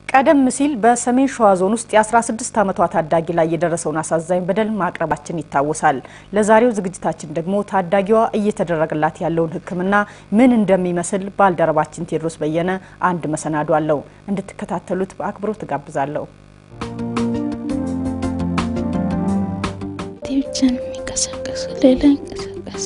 ቀደም ሲል በሰሜን ሸዋ ዞን ውስጥ የ16 ዓመቷ ታዳጊ ላይ የደረሰውን አሳዛኝ በደል ማቅረባችን ይታወሳል። ለዛሬው ዝግጅታችን ደግሞ ታዳጊዋ እየተደረገላት ያለውን ሕክምና ምን እንደሚመስል ባልደረባችን ቴዎድሮስ በየነ አንድ መሰናዶ አለው። እንድትከታተሉት በአክብሮት እጋብዛለሁ። ብቻ ነው የሚንቀሳቀሱ፣ ሌላ ይንቀሳቀሱ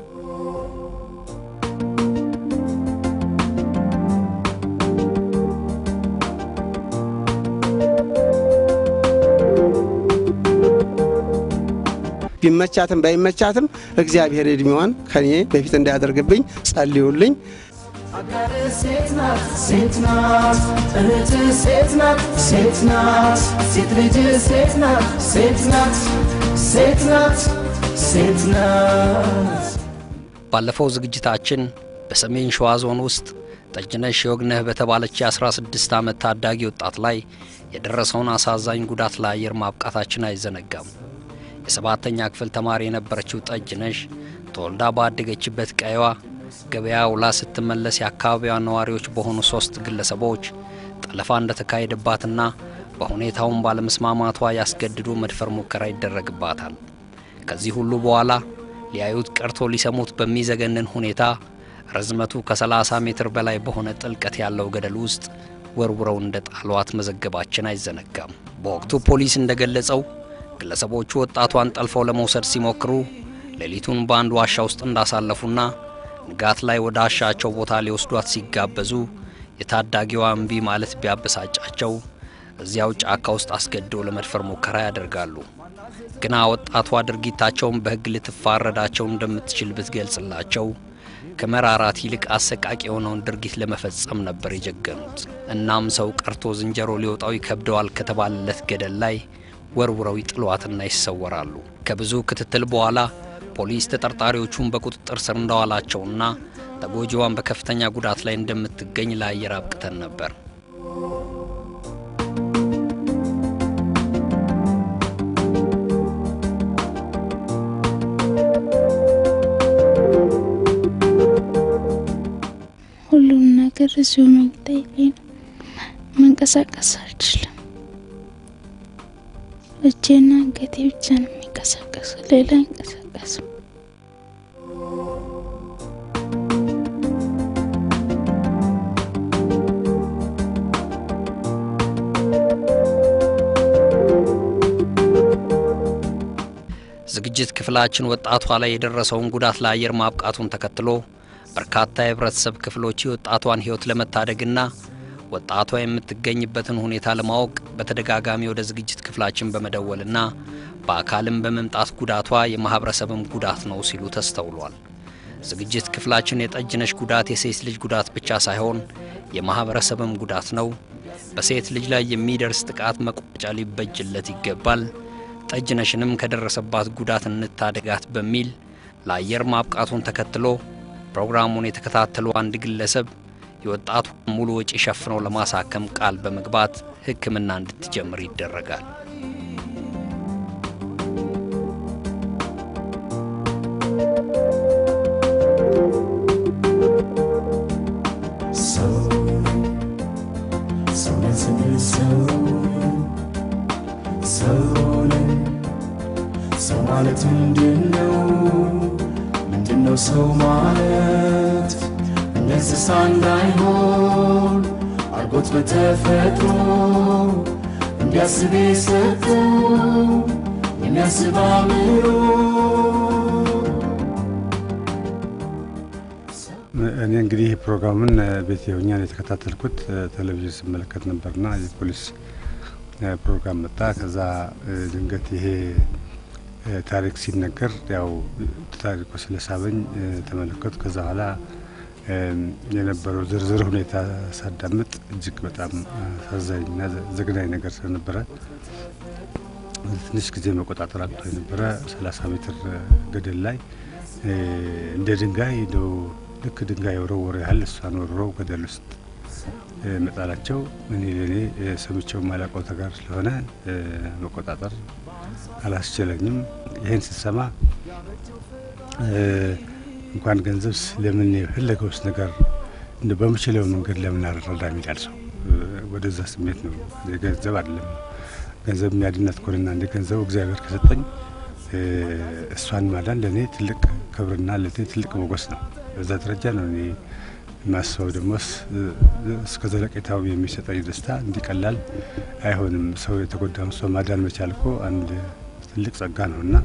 ቢመቻትም ባይመቻትም እግዚአብሔር እድሜዋን ከኔ በፊት እንዳያደርግብኝ ጸልዩልኝ። አጋር ሴት ናት ሴት ናት እህት ሴት ናት ሴት ናት ሴት ልጅ ሴት ናት ሴት ናት ሴት ናት ሴት ናት። ባለፈው ዝግጅታችን በሰሜን ሸዋ ዞን ውስጥ ጠጅነሽ የወግነህ በተባለች የ16 ዓመት ታዳጊ ወጣት ላይ የደረሰውን አሳዛኝ ጉዳት ለአየር ማብቃታችን አይዘነጋም። የሰባተኛ ክፍል ተማሪ የነበረችው ጠጅነሽ ተወልዳ ባደገችበት ቀይዋ ገበያ ውላ ስትመለስ የአካባቢዋ ነዋሪዎች በሆኑ ሶስት ግለሰቦች ጠለፋ እንደተካሄደባትና በሁኔታውን ባለመስማማቷ ያስገድዶ መድፈር ሙከራ ይደረግባታል። ከዚህ ሁሉ በኋላ ሊያዩት ቀርቶ ሊሰሙት በሚዘገንን ሁኔታ ርዝመቱ ከ30 ሜትር በላይ በሆነ ጥልቀት ያለው ገደል ውስጥ ወርውረው እንደ ጣሏት መዘገባችን አይዘነጋም። በወቅቱ ፖሊስ እንደገለጸው ግለሰቦቹ ወጣቷን ጠልፈው ለመውሰድ ሲሞክሩ ሌሊቱን በአንድ ዋሻ ውስጥ እንዳሳለፉና ንጋት ላይ ወደ አሻቸው ቦታ ሊወስዷት ሲጋበዙ የታዳጊዋ እምቢ ማለት ቢያበሳጫቸው እዚያው ጫካ ውስጥ አስገድደው ለመድፈር ሙከራ ያደርጋሉ። ግና ወጣቷ ድርጊታቸውን በሕግ ልትፋረዳቸው እንደምትችል ብትገልጽላቸው ከመራራት ይልቅ አሰቃቂ የሆነውን ድርጊት ለመፈጸም ነበር የጀገኑት። እናም ሰው ቀርቶ ዝንጀሮ ሊወጣው ይከብደዋል ከተባለለት ገደል ላይ ወርውረው ይጥሏትና ይሰወራሉ። ከብዙ ክትትል በኋላ ፖሊስ ተጠርጣሪዎቹን በቁጥጥር ስር እንዳዋላቸውና ተጎጂዋን በከፍተኛ ጉዳት ላይ እንደምትገኝ ለአየር አብቅተን ነበር። ሁሉም ነገር እዚሁ መኝታዬ ላይ ነው። መንቀሳቀስ አልችልም። እጄና አንገቴ ብቻ ነው የሚንቀሳቀሱ፣ ሌላ አይንቀሳቀሱ። ዝግጅት ክፍላችን ወጣቷ ላይ የደረሰውን ጉዳት ለአየር ማብቃቱን ተከትሎ በርካታ የህብረተሰብ ክፍሎች የወጣቷን ህይወት ለመታደግና ወጣቷ የምትገኝበትን ሁኔታ ለማወቅ በተደጋጋሚ ወደ ዝግጅት ክፍላችን በመደወልና በአካልም በመምጣት ጉዳቷ የማህበረሰብም ጉዳት ነው ሲሉ ተስተውሏል። ዝግጅት ክፍላችን የጠጅነሽ ጉዳት የሴት ልጅ ጉዳት ብቻ ሳይሆን የማህበረሰብም ጉዳት ነው፣ በሴት ልጅ ላይ የሚደርስ ጥቃት መቋጫ ሊበጅለት ይገባል፣ ጠጅነሽንም ከደረሰባት ጉዳት እንታደጋት በሚል ለአየር ማብቃቱን ተከትሎ ፕሮግራሙን የተከታተሉ አንድ ግለሰብ የወጣቱ ሙሉ ወጪ ሸፍነው ለማሳከም ቃል በመግባት ሕክምና እንድትጀምር ይደረጋል። ሰው ሰው ነን ስንል ሰው ሰው ነን። ሰው ማለት ምንድን ነው? ምንድን ነው ሰው ማለት? እንደ እንስሳ እንዳይሆን አርጎት በተፈጥሮ እንዲያስብ የሰጠው የሚያስብ አእምሮ እኔ እንግዲህ ይህ ፕሮግራሙን ቤት ሆኜ ነው የተከታተልኩት። ቴሌቪዥን ስመለከት ነበርና የፖሊስ ፕሮግራም መጣ። ከዛ ድንገት ይሄ ታሪክ ሲነገር ያው ታሪኩ ስለሳበኝ ተመለከቱ። ከዛ በኋላ የነበረው ዝርዝር ሁኔታ ሳዳምጥ እጅግ በጣም አሳዛኝና ዘግናኝ ነገር ስለነበረ ትንሽ ጊዜ መቆጣጠር አቅቶ የነበረ ሰላሳ ሜትር ገደል ላይ እንደ ድንጋይ እንደው ልክ ድንጋይ ወረወረ ያህል እሷን ወርረው ገደል ውስጥ መጣላቸው እኔ ለእኔ ሰምቼው ማላውቀው ተጋር ስለሆነ መቆጣጠር አላስችለኝም። ይህን ስሰማ እንኳን ገንዘብ ለምን የፈለገውስ ነገር እንደ በምችለው መንገድ ለምን አልረዳም ይላል ሰው። ወደዛ ስሜት ነው። ገንዘብ አይደለም ገንዘብ የሚያድናት ከሆነና እንደ ገንዘቡ እግዚአብሔር ከሰጠኝ እሷን ማዳን ለእኔ ትልቅ ክብርና ለእኔ ትልቅ ሞገስ ነው። በዛ ደረጃ ነው እኔ ማስበው። ደግሞ እስከ ዘለቄታው የሚሰጠኝ ደስታ እንዲቀላል አይሆንም። ሰው የተጎዳውን ሰው ማዳን መቻል እኮ አንድ ትልቅ ጸጋ ነው እና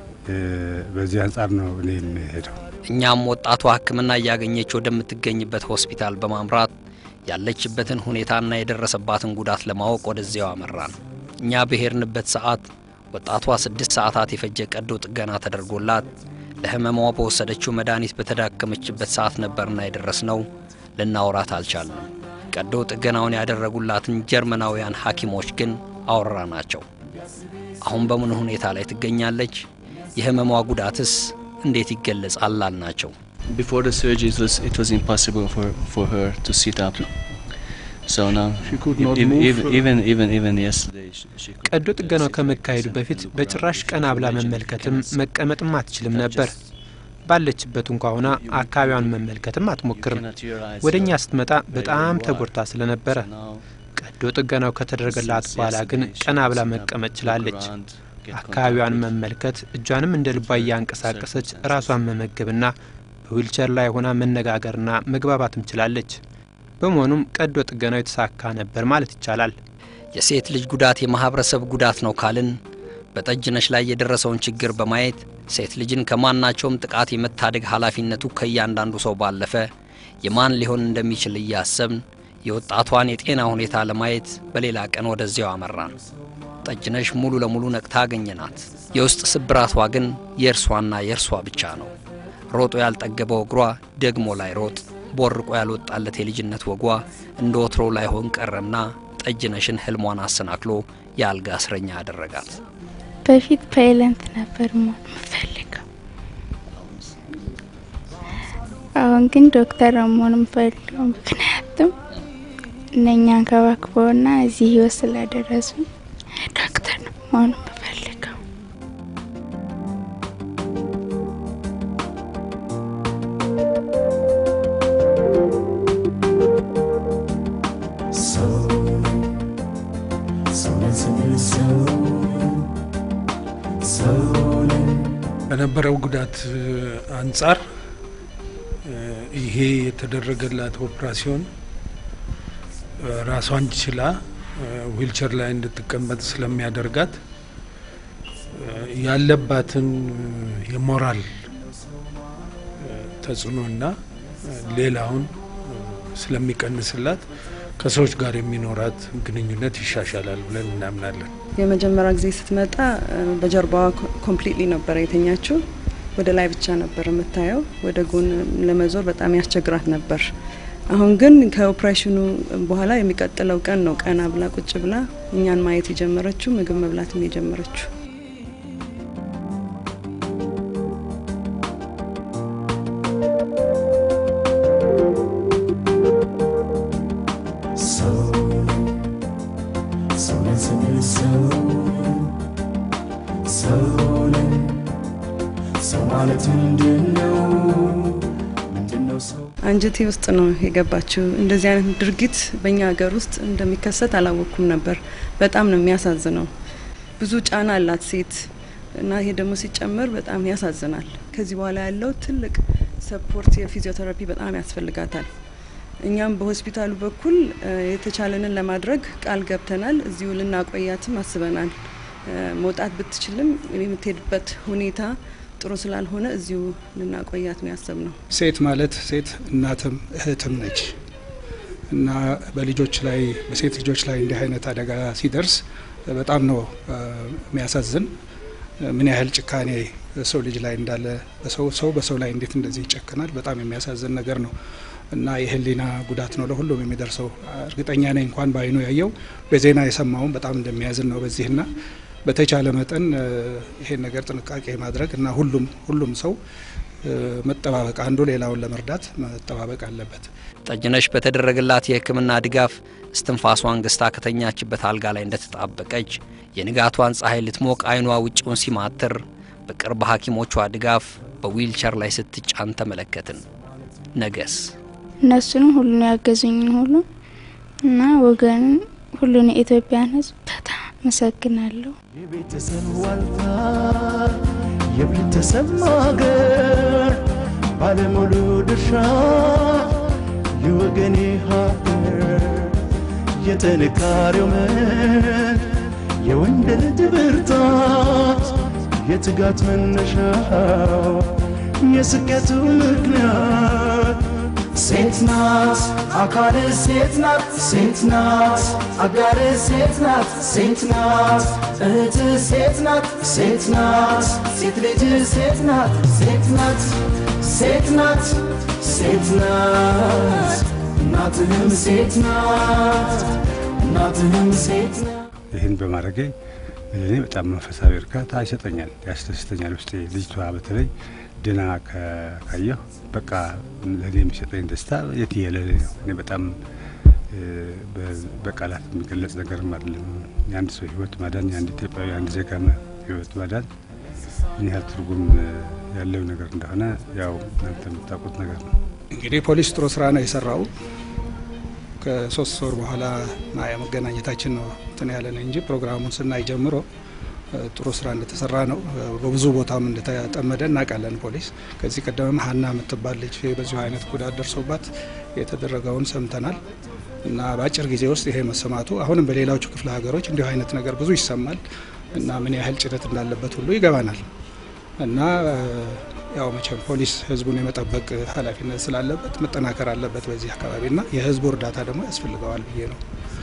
በዚህ አንጻር ነው እኔ የሚሄደው። እኛም ወጣቷ ሕክምና እያገኘች ወደምትገኝበት ሆስፒታል በማምራት ያለችበትን ሁኔታና የደረሰባትን ጉዳት ለማወቅ ወደዚያው አመራን። እኛ በሄድንበት ሰዓት ወጣቷ ስድስት ሰዓታት የፈጀ ቀዶ ጥገና ተደርጎላት ለህመሟ በወሰደችው መድኃኒት በተዳከመችበት ሰዓት ነበርና የደረስነው። ልናወራት አልቻልንም። ቀዶ ጥገናውን ያደረጉላትን ጀርመናውያን ሐኪሞች ግን አወራ ናቸው። አሁን በምን ሁኔታ ላይ ትገኛለች? የህመሟ ጉዳትስ እንዴት ይገለጻል? አልናቸው። Before the surgery, it was, it was impossible for, for her to sit up. So now, She could e- not even, move. even, even, even, even yesterday, she, she could ቀዶ ጥገናው ከመካሄዱ በፊት በጭራሽ ቀና ብላ መመልከትም መቀመጥም አትችልም ነበር። ባለችበት እንኳ ሆና አካባቢዋን መመልከትም አትሞክርም። ወደ እኛ ስትመጣ በጣም ተጎድታ ስለነበረ ቀዶ ጥገናው ከተደረገላት በኋላ ግን ቀና ብላ መቀመጥ ችላለች። አካባቢዋን መመልከት፣ እጇንም እንደ ልቧ እያንቀሳቀሰች ራሷን መመገብና በዊልቸር ላይ ሆና መነጋገርና መግባባትም ችላለች። በመሆኑም ቀዶ ጥገናው የተሳካ ነበር ማለት ይቻላል። የሴት ልጅ ጉዳት የማህበረሰብ ጉዳት ነው ካልን በጠጅነሽ ላይ የደረሰውን ችግር በማየት ሴት ልጅን ከማናቸውም ጥቃት የመታደግ ኃላፊነቱ ከእያንዳንዱ ሰው ባለፈ የማን ሊሆን እንደሚችል እያሰብን የወጣቷን የጤና ሁኔታ ለማየት በሌላ ቀን ወደዚያው አመራን። ጠጅነሽ ሙሉ ለሙሉ ነቅታ አገኘናት። የውስጥ ስብራቷ ግን የእርሷና የእርሷ ብቻ ነው። ሮጦ ያልጠገበው እግሯ ደግሞ ላይ ሮጥ፣ ቦርቆ ያልወጣለት የልጅነት ወጓ እንደ ወትሮው ላይሆን ቀረና ጠጅነሽን ህልሟን አሰናክሎ የአልጋ እስረኛ አደረጋት። በፊት ፓይለንት ነበር መሆን የምፈልገው። አሁን ግን ዶክተር ነው መሆን የምፈልገው። ምክንያቱም እነኛ አንከባክበውና እዚህ ህይወት ስላደረሱ ዶክተር ነው መሆን የምፈልገው። ሰው ሰውነን ስንል ሰው ሰውነን ከነበረው ጉዳት እ, አንጻር እ, ይሄ የተደረገላት ኦፕራሲዮን እ, ራሷን ችላ እ, ዊልቸር ላይ እንድትቀመጥ ስለሚያደርጋት እ, ያለባትን እ, የሞራል እ, ተጽዕኖና እ, ሌላውን እ, ስለሚቀንስላት ከሰዎች ጋር የሚኖራት ግንኙነት ይሻሻላል ብለን እናምናለን። የመጀመሪያ ጊዜ ስትመጣ እ፣ በጀርባዋ ኮምፕሊትሊ ነበረ የተኛችው። ወደ ላይ ብቻ ነበር የምታየው። ወደ ጎን ለመዞር በጣም ያስቸግራት ነበር። አሁን ግን ከኦፕሬሽኑ በኋላ የሚቀጥለው ቀን ነው ቀና ብላ ቁጭ ብላ እኛን ማየት የጀመረችው ምግብ መብላትም የጀመረችው። ሰው ሰውነን ስንል ሰው ሰውነን ሰው ማለት ምንድን ነው? ምንድን ነው ሰው? አንጀቴ ውስጥ ነው የገባችው። እንደዚህ አይነት ድርጊት በእኛ ሀገር ውስጥ እንደሚከሰት አላወቅኩም ነበር። በጣም ነው የሚያሳዝነው። ብዙ ጫና አላት ሴት እና ይሄ ደግሞ ሲጨመር በጣም ያሳዝናል። ከዚህ በኋላ ያለው ትልቅ ሰፖርት የፊዚዮቴራፒ በጣም ያስፈልጋታል። እኛም በሆስፒታሉ በኩል እ፣ የተቻለንን ለማድረግ ቃል ገብተናል። እዚሁ ልናቆያትም አስበናል። እ፣ መውጣት ብትችልም የምትሄድበት ሁኔታ ጥሩ ስላልሆነ እዚሁ ልናቆያት ነው ያሰብነው። ሴት ማለት ሴት እናትም እህትም ነች እና በልጆች ላይ በሴት ልጆች ላይ እንዲህ አይነት አደጋ ሲደርስ በጣም ነው እ፣ የሚያሳዝን። ምን ያህል ጭካኔ ሰው ልጅ ላይ እንዳለ በሰው ሰው በሰው ላይ እንዴት እንደዚህ ይጨክናል? በጣም የሚያሳዝን ነገር ነው እና የህሊና ጉዳት ነው ለሁሉም የሚደርሰው። እርግጠኛ ነኝ እንኳን በአይኑ ያየው በዜና የሰማውም በጣም እንደሚያዝን ነው በዚህና በተቻለ መጠን እ፣ ይሄን ነገር ጥንቃቄ ማድረግ እና ሁሉም ሁሉም ሰው እ፣ መጠባበቅ አንዱ ሌላውን ለመርዳት መጠባበቅ አለበት። ጠጅነሽ በተደረገላት የሕክምና ድጋፍ እስትንፋሷን ገዝታ ከተኛችበት አልጋ ላይ እንደተጣበቀች የንጋቷን ፀሐይ ልትሞቅ አይኗ ውጭውን ሲማትር በቅርብ ሐኪሞቿ ድጋፍ በዊልቸር ላይ ስትጫን ተመለከትን። ነገስ እነሱንም ሁሉን ያገዙኝን ሁሉ እና ወገን ሁሉን የኢትዮጵያን ሕዝብ በጣም አመሰግናለሁ። የቤተሰብ ዋልታ የቤተሰብ ማገር ባለሙሉ ድርሻ የወገኔ ሀገር የጥንካሬው ምንጭ የወንድ ልጅ ብርታት የትጋት መነሻው የስኬቱ ምክንያት ሴት ናት አካል ሴት ናት ሴት ናት አጋር ሴት ናት ሴት ናት እህት ሴት ናት ሴት ናት ሴት ልጅ ሴት ናት ሴት ናት ሴት ናት ሴት ናት እናትህም ሴት ናት እናትህም ሴት ናት ይህን በማድረጌ እኔ በጣም መንፈሳዊ እርካታ ይሰጠኛል፣ ያስደስተኛል። ውስጤ ልጅቷ በተለይ ድና ካየሁ በቃ ለእኔ የሚሰጠኝ ደስታ የትየለሌ ነው። እኔ በጣም በቃላት የሚገለጽ ነገርም አይደለም። የአንድ ሰው ህይወት ማዳን፣ የአንድ ኢትዮጵያዊ የአንድ ዜጋ ህይወት ማዳን ምን ያህል ትርጉም ያለው ነገር እንደሆነ ያው እናንተ የምታውቁት ነገር ነው። እንግዲህ ፖሊስ ጥሩ ስራ ነው የሰራው። ከሶስት ወር በኋላ ማያ መገናኘታችን ነው እንትን ያለን እንጂ ፕሮግራሙን ስናይ ጀምሮ ጥሩ ስራ እንደተሰራ ነው። በብዙ ቦታም እንደተጠመደ እናውቃለን። ፖሊስ ከዚህ ቀደምም ሀና የምትባል ልጅ በዚሁ አይነት ጉዳት ደርሶባት የተደረገውን ሰምተናል እና በአጭር ጊዜ ውስጥ ይሄ መሰማቱ አሁንም በሌሎቹ ክፍለ ሀገሮች እንዲሁ አይነት ነገር ብዙ ይሰማል እና ምን ያህል ጭነት እንዳለበት ሁሉ ይገባናል እና ያው መቼም ፖሊስ ህዝቡን የመጠበቅ ኃላፊነት ስላለበት መጠናከር አለበት በዚህ አካባቢና የህዝቡ እርዳታ ደግሞ ያስፈልገዋል ብዬ ነው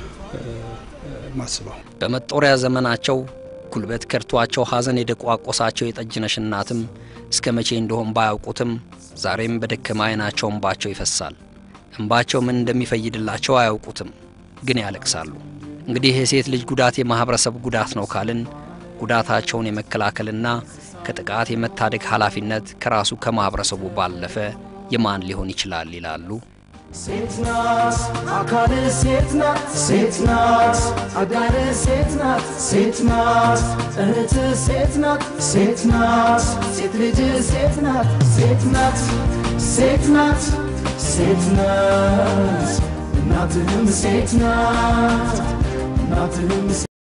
ማስበው። በመጦሪያ ዘመናቸው ጉልበት ከድቷቸው ሐዘን የደቋቆሳቸው የጠጅነሽ እናትም እስከ መቼ እንደሆን ባያውቁትም ዛሬም በደከመ ዓይናቸው እንባቸው ይፈሳል። እንባቸው ምን እንደሚፈይድላቸው አያውቁትም፣ ግን ያለቅሳሉ። እንግዲህ የሴት ልጅ ጉዳት የማኅበረሰብ ጉዳት ነው ካልን ጉዳታቸውን የመከላከልና ከጥቃት የመታደግ ኃላፊነት ከራሱ ከማኅበረሰቡ ባለፈ የማን ሊሆን ይችላል ይላሉ። ሴት ናት አካል ሴት ናት ሴት ናት አጋር ሴት ናት ሴት ናት እህት ሴት ናት ሴት ናት ሴት ልጅ ሴት ናት ሴት ናት ሴት ናት ሴት ናት እናትህም ሴት ናት እናትህም